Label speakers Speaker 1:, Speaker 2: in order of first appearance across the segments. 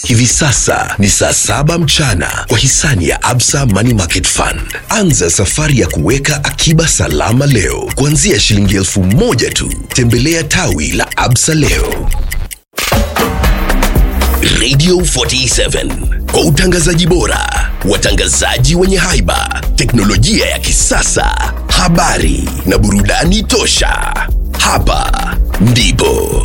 Speaker 1: Hivi sasa ni saa saba mchana kwa hisani ya Absa Money Market Fund. Anza safari ya kuweka akiba salama leo kuanzia shilingi elfu moja tu. Tembelea tawi la Absa leo. Radio 47 kwa utangazaji bora, watangazaji wenye haiba, teknolojia ya kisasa, habari na burudani tosha. Hapa ndipo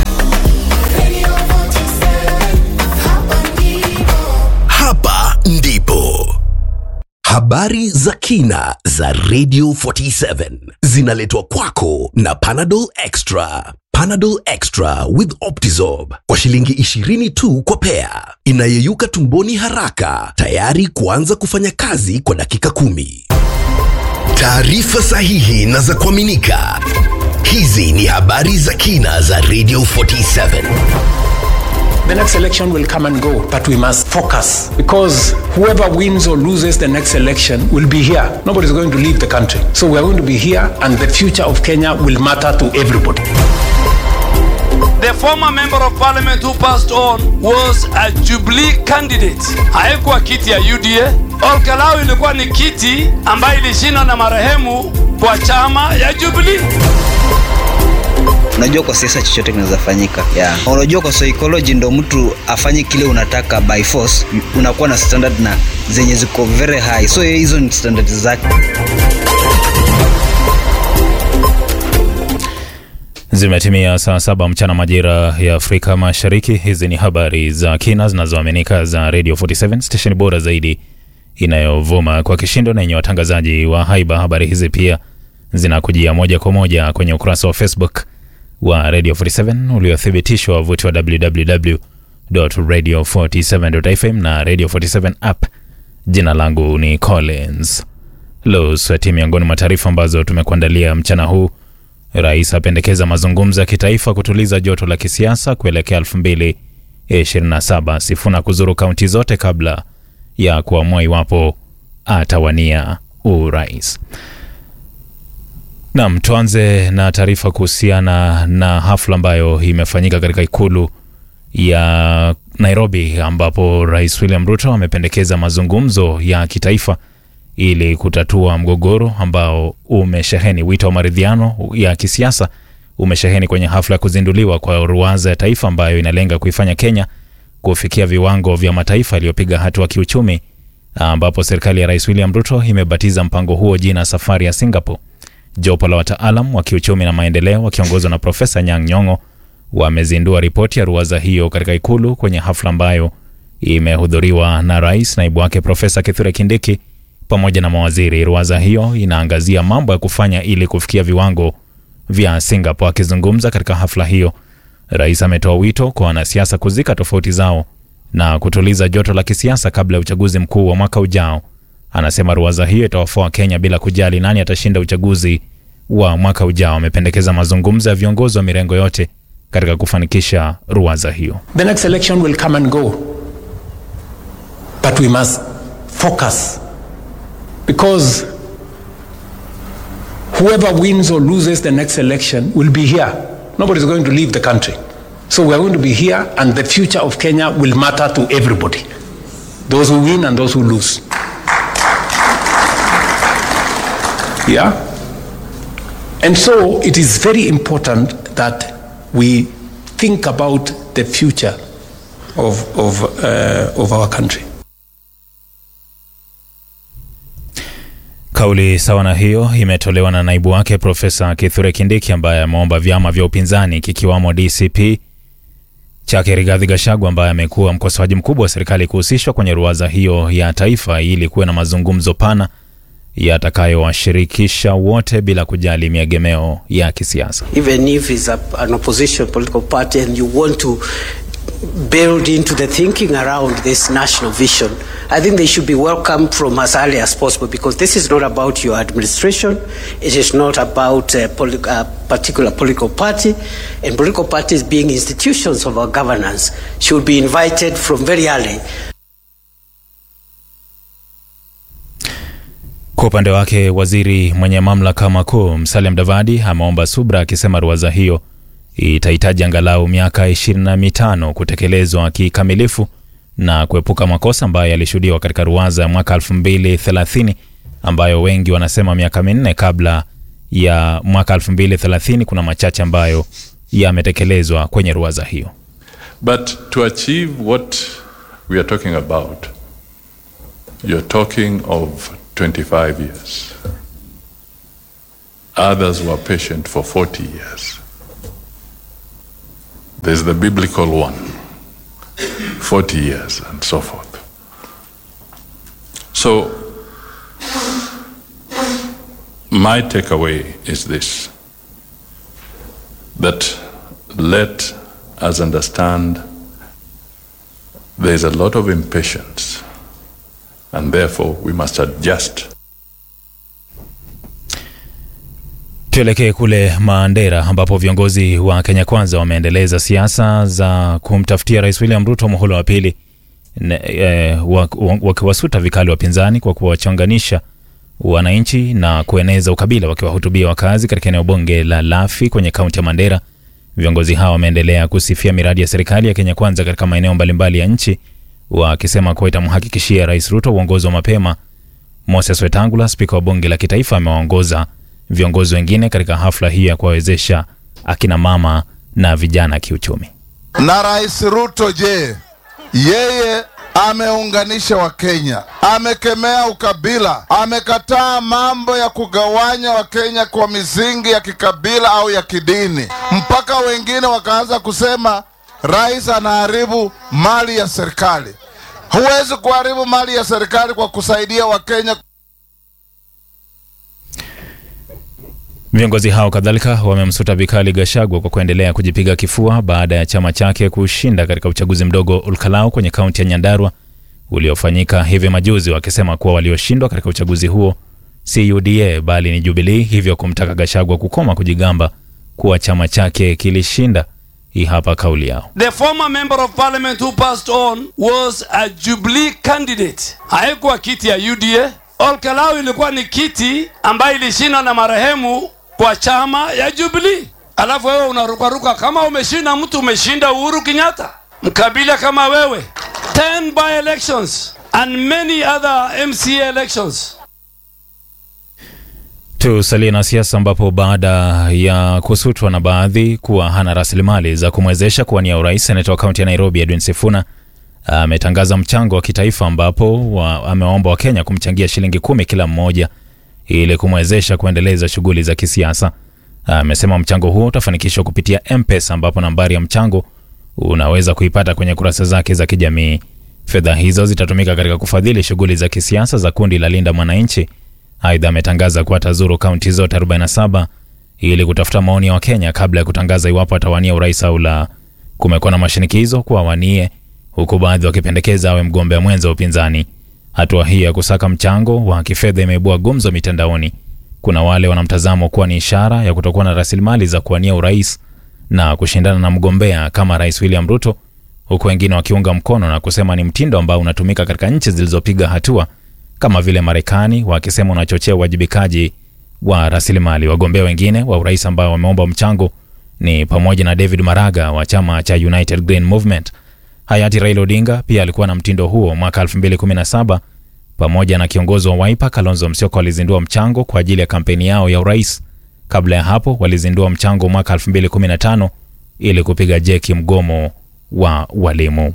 Speaker 1: hapa ndipo habari za kina za Radio 47 zinaletwa kwako na Panadol Extra. Panadol Extra with Optizorb kwa shilingi 20 tu kwa pea, inayeyuka tumboni haraka, tayari kuanza kufanya kazi kwa dakika kumi. Taarifa sahihi na za kuaminika. Hizi ni habari za kina za Radio 47.
Speaker 2: The next election will come and go, but we must focus because whoever wins or loses the next election will be here. Nobody's going to leave the country. So we are going to be here, and the future of Kenya will matter to everybody.
Speaker 3: The former member of parliament who passed on was a Jubilee candidate. Haikuwa kiti ya UDA. Olkalau ilikuwa ni kiti ambayo ilishindwa na marehemu kwa chama ya Jubilee.
Speaker 4: unajua kwa siasa chochote kinaweza fanyika yeah. unajua kwa psychology ndo mtu afanye kile unataka by force unakuwa na standard na zenye ziko very high so hizo ni standard zake
Speaker 5: Zimetimia saa saba mchana majira ya Afrika Mashariki. Hizi ni habari za kina zinazoaminika za Radio 47 station bora zaidi inayovuma kwa kishindo na yenye watangazaji wa haiba. Habari hizi pia zinakujia moja kwa moja kwenye ukurasa wa Facebook wa Radio 47 uliothibitishwa wavuti wa www.radio47.fm na Radio 47 app. Jina langu ni Collins Losweti. Miongoni mwa taarifa ambazo tumekuandalia mchana huu Rais apendekeza mazungumzo ya kitaifa kutuliza joto la kisiasa kuelekea 2027. Sifuna kuzuru kaunti zote kabla ya kuamua iwapo atawania urais. Nam, tuanze na taarifa kuhusiana na hafla ambayo imefanyika katika ikulu ya Nairobi, ambapo Rais William Ruto amependekeza mazungumzo ya kitaifa ili kutatua mgogoro ambao umesheheni. Wito wa maridhiano ya kisiasa umesheheni kwenye hafla ya kuzinduliwa kwa ruwaza ya taifa ambayo inalenga kuifanya Kenya kufikia viwango vya mataifa yaliyopiga hatua kiuchumi, ambapo serikali ya Rais William Ruto imebatiza mpango huo jina safari ya Singapore. Jopo la wataalam wa kiuchumi na maendeleo wakiongozwa na Profesa Nyang' Nyong'o wamezindua ripoti ya ruwaza hiyo katika ikulu kwenye hafla ambayo imehudhuriwa na rais, naibu wake Profesa Kithure Kindiki pamoja na mawaziri. Ruwaza hiyo inaangazia mambo ya kufanya ili kufikia viwango vya Singapore. Akizungumza katika hafla hiyo, rais ametoa wito kwa wanasiasa kuzika tofauti zao na kutuliza joto la kisiasa kabla ya uchaguzi mkuu wa mwaka ujao. Anasema ruwaza hiyo itawafaa Kenya bila kujali nani atashinda uchaguzi wa mwaka ujao. Amependekeza mazungumzo ya viongozi wa mirengo yote katika kufanikisha ruwaza hiyo.
Speaker 2: The next election will come and go, but we must focus because whoever wins or loses the next election will be here. Nobody's going to leave the country. So we are going to be here, and the future of Kenya will matter to everybody those who win and those who lose. Yeah? And so it is very important that we think about the future of, of, uh, of our country.
Speaker 5: Kauli sawa na hiyo imetolewa na naibu wake Profesa Kithure Kindiki ambaye ameomba vyama vya upinzani kikiwamo DCP chake Rigathi Gachagua ambaye amekuwa mkosoaji mkubwa wa serikali kuhusishwa kwenye ruwaza hiyo ya taifa ili kuwe na mazungumzo pana yatakayowashirikisha wote bila kujali miegemeo ya kisiasa.
Speaker 6: even if it's a, an opposition political party and you want to build into the thinking around this national vision, I think they should be welcomed from as early as possible because this is not about your administration. It is not about a, poli- a particular political party. And political parties, being institutions of our governance, should be invited from very early
Speaker 5: Kwa upande wake, waziri mwenye mamlaka makuu Musalia Mudavadi ameomba subra, akisema ruwaza hiyo itahitaji angalau miaka ishirini na mitano kutekelezwa kikamilifu na kuepuka makosa ambayo yalishuhudiwa katika ruwaza ya mwaka 2030 ambayo wengi wanasema miaka minne kabla ya mwaka 2030 kuna machache ambayo yametekelezwa kwenye ruwaza hiyo.
Speaker 7: But to achieve what we are talking about, you're talking of 25 years. Others were patient for 40 years. There's the biblical one, 40 years, and so forth. So, my takeaway is this that let us understand there is a lot of impatience, and therefore we must adjust
Speaker 5: Tuelekee kule Mandera ambapo viongozi wa Kenya Kwanza wameendeleza siasa za kumtafutia Rais William Ruto muhula wa pili, ne- eh, wak- wak- wakiwasuta vikali wapinzani kwa kuwachanganisha wananchi na kueneza ukabila, wakiwahutubia wakazi katika eneo bunge la Lafi kwenye kaunti ya Mandera. Viongozi hao wameendelea kusifia miradi ya serikali ya Kenya Kwanza katika maeneo mbalimbali ya nchi, wakisema kuwa itamhakikishia Rais Ruto uongozi wa mapema. Moses Wetangula, spika wa bunge la kitaifa, amewaongoza viongozi wengine katika hafla hii ya kuwawezesha akina mama na vijana kiuchumi.
Speaker 8: Na Rais Ruto je, yeye ameunganisha Wakenya, amekemea ukabila, amekataa mambo ya kugawanya Wakenya kwa misingi ya kikabila au ya kidini, mpaka wengine wakaanza kusema rais anaharibu mali ya serikali. Huwezi kuharibu mali ya serikali kwa kusaidia Wakenya.
Speaker 5: Viongozi hao kadhalika wamemsuta vikali Gashagwa kwa kuendelea kujipiga kifua baada ya chama chake kushinda katika uchaguzi mdogo Olkalau kwenye kaunti ya Nyandarua uliofanyika hivi majuzi, wakisema kuwa walioshindwa katika uchaguzi huo si UDA bali ni Jubilee, hivyo kumtaka Gashagwa kukoma kujigamba kuwa chama chake kilishinda. Hii hapa kauli yao.
Speaker 3: The former member of parliament who passed on was a Jubilee candidate. Haikuwa kiti ya UDA. Olkalau ilikuwa ni kiti ambayo ilishindwa na marehemu kwa chama ya Jubilee. Alafu wewe unarukaruka kama umeshinda mtu, umeshinda Uhuru Kenyatta, mkabila kama wewe. 10 by elections and many other MCA elections.
Speaker 5: Tusalie na siasa ambapo baada ya kusutwa na baadhi kuwa hana rasilimali za kumwezesha kuwania urais, seneta wa kaunti ya Nairobi Edwin Sifuna ametangaza mchango wa kitaifa ambapo wa, amewaomba Wakenya kumchangia shilingi kumi kila mmoja ili kumwezesha kuendeleza shughuli za kisiasa. Amesema mchango huo utafanikishwa kupitia M-Pesa ambapo nambari ya mchango unaweza kuipata kwenye kurasa zake za kijamii. Fedha hizo zitatumika katika kufadhili shughuli za kisiasa za kundi la Linda Mwananchi. Aidha, ametangaza kuwa atazuru kaunti zote 47 ili kutafuta maoni ya Wakenya kabla ya kutangaza iwapo atawania urais au la. Kumekuwa na mashinikizo kuwa awanie, huku baadhi wakipendekeza awe mgombea mwenza wa upinzani. Hatua hii ya kusaka mchango wa kifedha imeibua gumzo mitandaoni. Kuna wale wanamtazamo kuwa ni ishara ya kutokuwa na rasilimali za kuwania urais na kushindana na mgombea kama Rais William Ruto, huku wengine wakiunga mkono na kusema ni mtindo ambao unatumika katika nchi zilizopiga hatua kama vile Marekani, wakisema unachochea uwajibikaji wa rasilimali. Wagombea wengine wa urais ambao wameomba mchango ni pamoja na David Maraga wa chama cha United Green Movement. Hayati Raila Odinga pia alikuwa na mtindo huo mwaka 2017 pamoja na kiongozi wa Wiper Kalonzo Musyoka walizindua mchango kwa ajili ya kampeni yao ya urais. Kabla ya hapo walizindua mchango mwaka 2015 ili kupiga jeki mgomo wa walimu.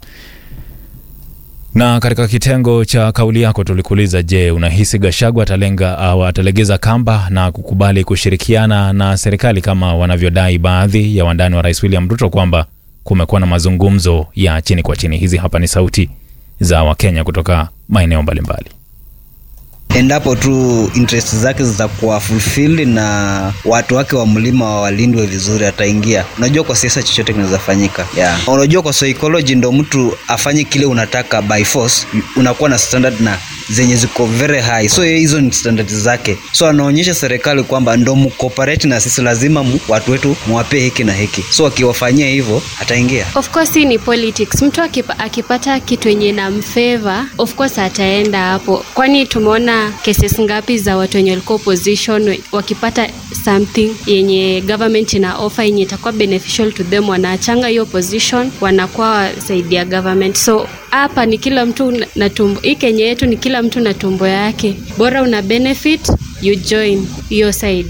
Speaker 5: Na katika kitengo cha kauli yako tulikuuliza, je, unahisi Gachagua atalenga au atalegeza kamba na kukubali kushirikiana na serikali kama wanavyodai baadhi ya wandani wa Rais William Ruto kwamba kumekuwa na mazungumzo ya chini kwa chini. Hizi hapa ni sauti za Wakenya kutoka maeneo mbalimbali.
Speaker 4: endapo tu interest zake zitakuwa fulfilled na watu wake wa mlima walindwe vizuri, ataingia. Unajua, kwa siasa chochote kinaweza fanyika yeah. Unajua, kwa psychology ndo mtu afanye kile unataka by force, unakuwa na standard na zenye ziko very high so yeye hizo ni standard zake so anaonyesha serikali kwamba ndo mcooperate na sisi lazima mu, watu wetu mwapee hiki na hiki so akiwafanyia hivyo ataingia
Speaker 9: of course hii ni politics mtu akipa, akipata kitu yenye na mfeva of course ataenda hapo kwani tumeona cases ngapi za watu wenye walikuwa opposition wakipata something yenye government ina offer yenye itakuwa beneficial to them wanaachanga hiyo position wanakuwa wasaidia government so hapa ni kila mtu na- na tumbo hii kenya yetu ni kila mtu na tumbo yake bora una benefit you join hiyo side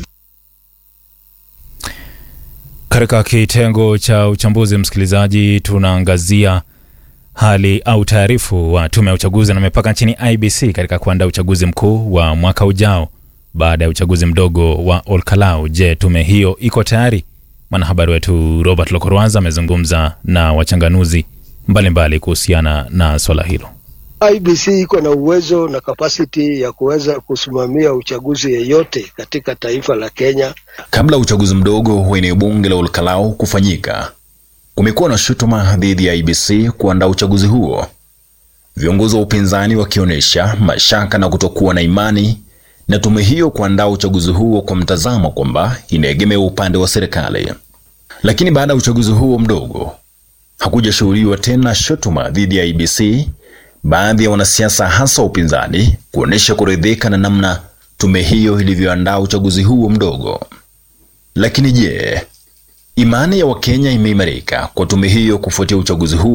Speaker 5: Katika kitengo cha uchambuzi, msikilizaji, tunaangazia hali au taarifu wa tume ya uchaguzi na mipaka nchini IBC katika kuandaa uchaguzi mkuu wa mwaka ujao baada ya uchaguzi mdogo wa Olkalau. Je, tume hiyo iko tayari? Mwanahabari wetu Robert Lokorwaza amezungumza na wachanganuzi mbalimbali kuhusiana na swala hilo.
Speaker 10: IBC iko na uwezo na kapasiti ya kuweza kusimamia uchaguzi yeyote katika taifa la Kenya.
Speaker 11: Kabla ya uchaguzi mdogo wa eneo bunge la Olkalau kufanyika, kumekuwa na shutuma dhidi ya IBC kuandaa uchaguzi huo, viongozi wa upinzani wakionyesha mashaka na kutokuwa na imani na tume hiyo kuandaa uchaguzi huo kwa mtazamo kwamba inaegemea upande wa serikali. Lakini baada ya uchaguzi huo mdogo hakujashuhudiwa tena shutuma dhidi ya IBC, baadhi ya wanasiasa hasa upinzani kuonyesha kuridhika na namna tume hiyo ilivyoandaa uchaguzi huo mdogo. Lakini je, imani ya Wakenya imeimarika kwa tume hiyo kufuatia uchaguzi huo